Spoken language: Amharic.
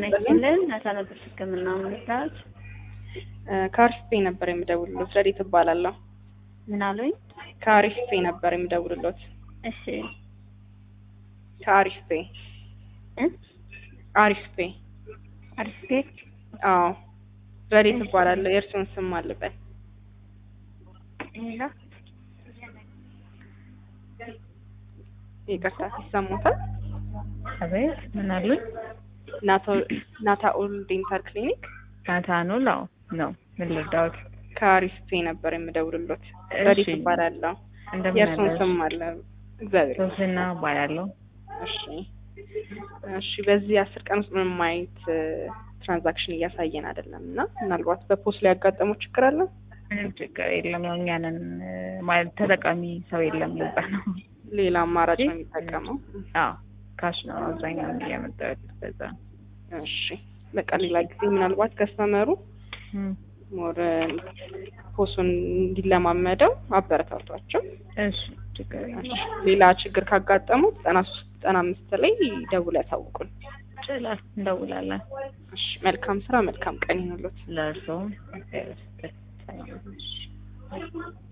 ጤና ይስጥልን ነፃነት ሕክምና ምርታት ከአሪፍ ፔ ነበር የምደውልሎት። ረዴት እባላለሁ። ምን አሉኝ? ከአሪፍ ፔ ነበር የምደውልሎት። እሺ ከአሪፍ ፔ እ አሪፍ ፔ። አሪፍ ቤት አዎ ረዴት እባላለሁ። የእርስዎን ስም አልበል። ሌላ ይቅርታ ይሰሙታል? አቤት ምን አሉኝ? ናታኦል ዴንታል ክሊኒክ ናታኑል አዎ ነው። ምን ልርዳዎት? ከአሪፍ ፔ ነበር የምደውልሎት። እሺ። ረዴት እባላለሁ። እንደምን የእርስዎን አለሽ? ስም አለ? እግዚአብሔር ሶስና እባላለሁ። እሺ እሺ። በዚህ አስር ቀን ውስጥ ምንም አይነት ትራንዛክሽን እያሳየን አይደለም እና ምናልባት በፖስት ላይ ያጋጠመው ችግር አለ? ምንም ችግር የለም። ያው እኛንን ማለት ተጠቃሚ ሰው የለም ለዛ ነው። ሌላ አማራጭ ነው እሺ። የሚጠቀመው? አዎ ካሽ ነው አብዛኛውን እያመጣሁ ያሉት በዛ ነው። እሺ በቃ ሌላ ጊዜ ምናልባት ከስተመሩ እም፣ ሞር ፖሱን እንዲለማመደው አበረታቷቸው። እሺ ችግር እሺ። የለም። ሌላ ችግር ካጋጠሙ ዘጠና ሶስት ዘጠና አምስት ላይ ደውል ያሳውቁን። ይችላል እንደውላለን። እሺ መልካም ስራ፣ መልካም ቀን ይሁንልዎት። ለእርስዎም እግዚአብሔር ይስጥልኝ። ሰላም።